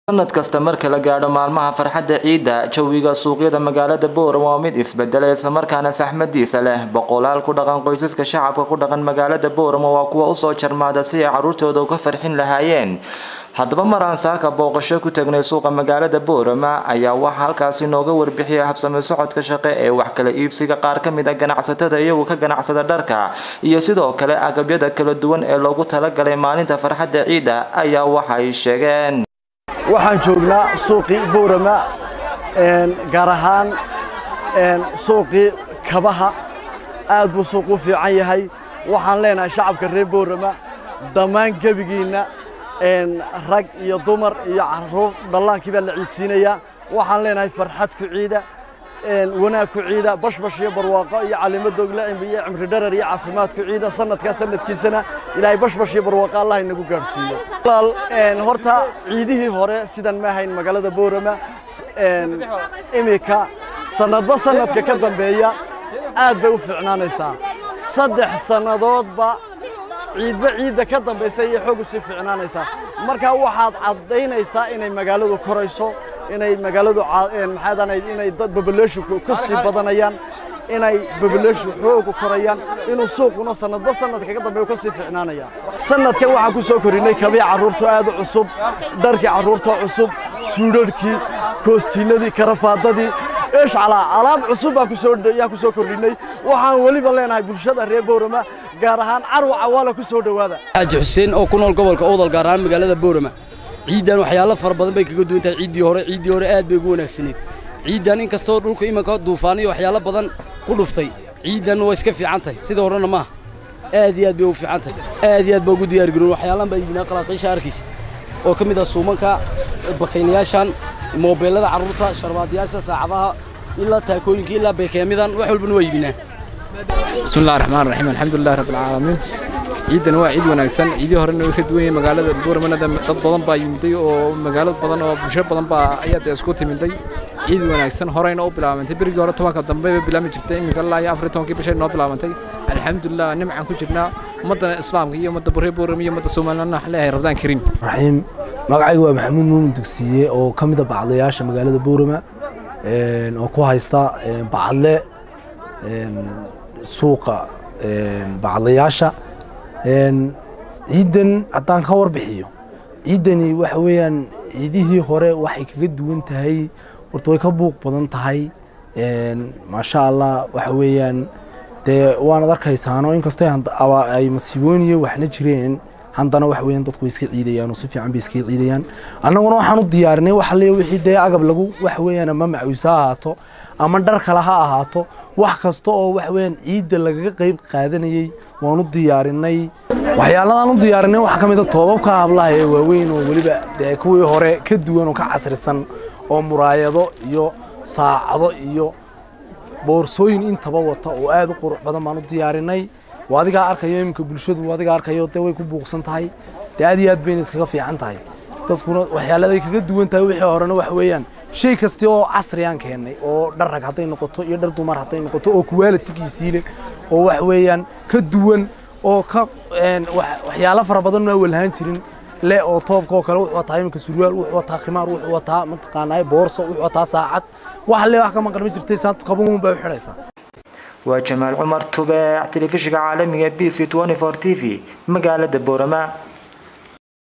sanad kasta marka la gaadho maalmaha farxadda ciidda jawiga suuqyada magaalada boorama waa mid isbedela islamarkaana saxmadiisa leh boqolaal ku dhaqan qoysaska shacabka ku dhaqan magaalada boorama waa kuwa usoo jarmaada si ay caruurtooda uga farxin lahaayeen haddaba maraan saaka booqasho ku tagnay suuqa magaalada boorama ayaa waxaa halkaasi nooga warbixiyay habsami socodka shaqe ee wax kala iibsiga qaar ka mid a ganacsatada iyagu ka ganacsada dharka iyo sidoo kale agabyada kala duwan ee loogu talagalay maalinta farxadda ciidda ayaa waxay sheegeen waxaan joognaa suuqii boorama gaar ahaan suuqii kabaha aad buu suuq u fiican yahay waxaan leenahay shacabka reer boorama dhammaan gebigiinna rag iyo dumar iyo caruur dhallaankii baa la ciidsiinayaa waxaan leenahay farxad ku ciida wanaag ku ciida bashbash iyo barwaaqo iyo calimo dogle iyo cimri dharar iyo caafimaad ku ciida sanadkaa sanadkiisana ilaahay bashbash iyo barwaaqo allah inagu gaadhsiiyo horta ciidihii hore sidan ma ahayn magaalada boorama imika sanadba sanadka ka dambeeya aad bay u fiicnaanaysaa saddex sannadoodba ciidba ciidda ka dambaysa iyo xoog usii fiicnaanaysaa marka waxaad caddaynaysaa inay magaaladu korayso inay magaaladu maxaadanayd inay dad babaleshu ka sii badanayaan inay babaleshu xoogu korayaan inuu suuquna sanadba sanadka ka dambeeyo ka sii fiicnaanaya sanadkan waxaan ku soo korinay kabii carruurta aad u cusub dharkii carruurta cusub suudharhkii koostiinadii karafaadadii eeshcalaa alaab cusub baan kusoo yaa ku soo kordhinay waxaan weliba leenahay bulshada reer boorama gaar ahaan carwa cawaala ku soo dhowaada xaaji xuseen oo ku nool gobolka owdal gaar ahaan magaalada boorama ciiddan waxyaalo fara badan bay kaga duwan tahay ciiddii hore ciiddii hore aad bay ugu wanaagsaneed ciiddan in kastoo dhulka imanka duufaan iyo waxyaalo badan ku dhuftay ciiddan waa iska fiican tahay sida horena maaha aad iyo aad bay u fiican tahay aad iyo aad baa ugu diyaargaroon waxyaalaan baa iibinaa qalaaqiisha arkaysa oo ka mid ah suumanka bakaylayaashan moobeelada carruurta sharbaadiyaasha saacadaha ilaa taakooyinka ilaa beekeemidan wax walbana waa iibinaa بسم الله الرحمن الرحيم الحمد لله رب العالمين ciidan waa ciid wanaagsan ciidii horena way ka duwan yihiin magaalada buuramana dad badan baa yimiday oo magaalad badan oo bulsho badan baa ayaa dee isku timiday ciid wanaagsan horeyna u bilaabantay berigii hore tobanka dambe bay bilaami jirtay iminka ilaa iyo afar iyo tobankii bishay noo bilaabantay alxamdulilah nimcaan ku jirnaa ummadda islaamka iyo ummadda burre buuram iyo ummadda soomaalina waxaan leeyahay rabdaan kariim raxiim magacaygu waa maxamuud muumin dugsiye oo ka mid a bacdayaasha magaalada buurama oo ku haysta bacadle suuqa bacdayaasha ciidan haddaan ka warbixiyo ciidani waxa weeyaan ciidihii hore waxay kaga duwan tahay horta way ka buuq badan tahay maasha allah waxa weeyaan dee waanad arkaysaano inkastoo ay masiibooniyo waxna jireen haddana waxa weeyaan dadku way iska ciidayaan oo si fiican bay iska ciidayaan annaguna waxaan u diyaarinay waxa leeya wixii dee agab lagu waxa weeyaan ama macuusa ha ahaato ama dhar kale ha ahaato wax kasta oo wax weeyaan ciidda lagaga qayb qaadanayay waan u diyaarinay waxyaaladaan u diyaarinay waxaa ka mid a toobabka hablaha ee waaweyn oo weliba dee kuwii hore ka duwan oo ka casrisan oo muraayado iyo saacado iyo boorsooyin intaba wata oo aad u qurux badan baan u diyaarinay waa adigaa arkayo iminka bulshadu adigaa arkayo dee way ku buuqsan tahay dee aad iyo aad bayna iskaga fiican tahay dadkuna waxyaaladay kaga duwan tahay wixii horena waxa weeyaan shay kasta oo casriyaan keennay oo dhar rag hadday noqoto iyo dhar dumar hadday noqoto oo kuwaalitigiisii leh oo wax weeyaan ka duwan oo ka waxyaalo fara badan oo walhaan jirin le oo toobka oo kale wuxuu wataa iminka surwaal wuxuu wataa khimaar wuxuu wataa mataqaanaa boorso wuxuu wataa saacad wax le wax ka maqan ma jirtay saanta kabuun bay u xidhaysaa waa jamaal cumar tubeec telefishinka caalamiga b c t v magaalada boorama